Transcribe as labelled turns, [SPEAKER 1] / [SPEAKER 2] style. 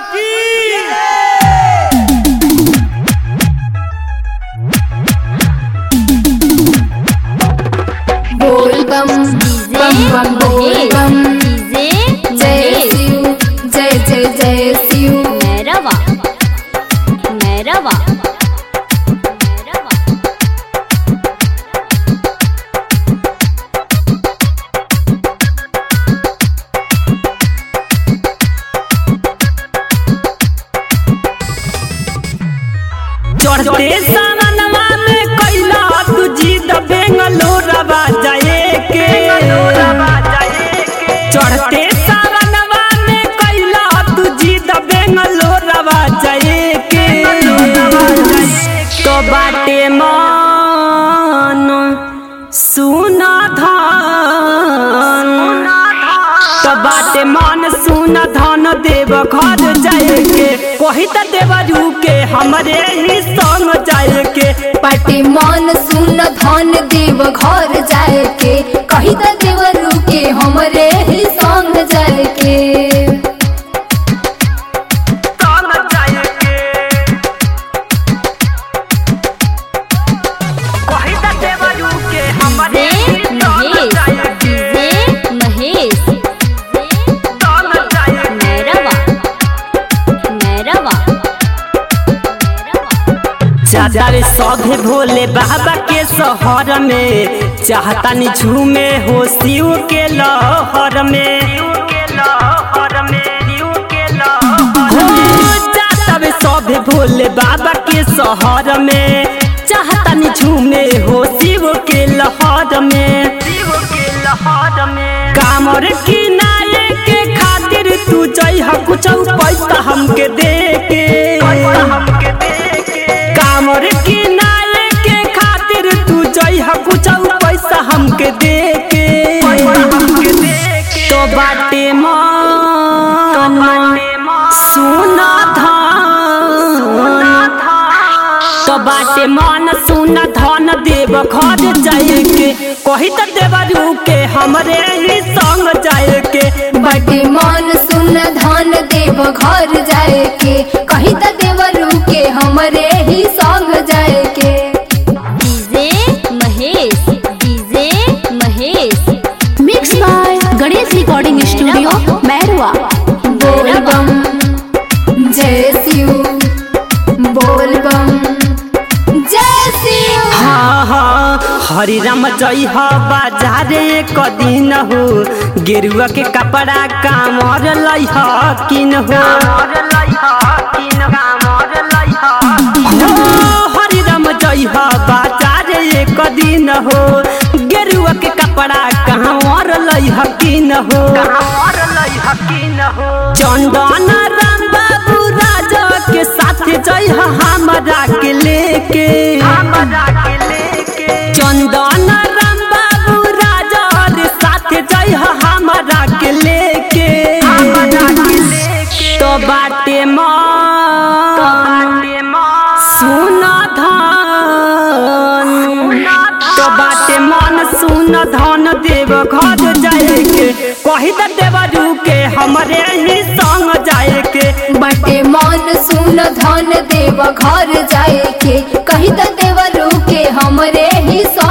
[SPEAKER 1] की
[SPEAKER 2] बोल बम बम बम बोल बम
[SPEAKER 3] डीजे
[SPEAKER 2] जय शिव जय जय जय शिव
[SPEAKER 3] मैरवा मैरवा मैरवा
[SPEAKER 1] चढ़ते सावनवा में कैला तू जीत बेंगलोरवा जाए के चढ़ते सावनवा में कैला तू जीत बेंगलोरवा जाए के तो बाटे मन सुना धन तो बाटे मन सुन धन देव घर जाए के कही त देवरू के हमरे ही संग जाए के
[SPEAKER 2] पाटी मन सुन धन देव घर जाए के कही त देवरू के हमरे ही संग जाए के
[SPEAKER 1] संग जाए के कही त देवरू के हमरे ही संग जाए के
[SPEAKER 3] डीजे महेश
[SPEAKER 1] संग जाए के
[SPEAKER 3] मैरवा मैरवा
[SPEAKER 1] चाचा रे सौधे भोले बाबा के शहर में चाहतानी झूमे हो शिव के लहर में हो चाचा रे सौधे भोले बाबा के शहर में चाहतानी झूमे हो शिव के लहर में कामर किनारे के खातिर तू जइह कुछ पैसा हमके दे के कामर किनारे के खातिर तू जइह कुछ पैसा हमके दे के तो बाटे मन सुना धन तो बाटे मन सुन धन देव घर जाए के कही त देवरू के हमरे ही संग जाए के
[SPEAKER 2] बटे मन सुन धन देव घर जाए के कही त देवरू के हमरे ही संग जाए के
[SPEAKER 3] DJ Mahesh DJ Mahesh
[SPEAKER 4] mix by Ganesh recording studio Mairwa
[SPEAKER 2] बोल बम जय शिव बोल बम जय शिव
[SPEAKER 1] हाँ हाँ हरि राम जय हो बाजारे कदिन हो गेरुआ के कपड़ा कामर लई हो किन हो हो, हरि राम जय हो बाजारे कदिन हो गेरुआ के कपड़ा कामर लई हो किन हो चंदन राम बाबू राजा के साथ जय हो हमरा के लेके चंदन राम बाबू राजा रे साथ जय हो हमरा के लेके तो बाटे मन सुन धन तो बाटे मन सुन धन देव घर जाए के कही त देवरू के हमरे ही संग जाए के
[SPEAKER 2] बटे मन सुन धन देव घर जाए के कही त देवरू के हमरे ही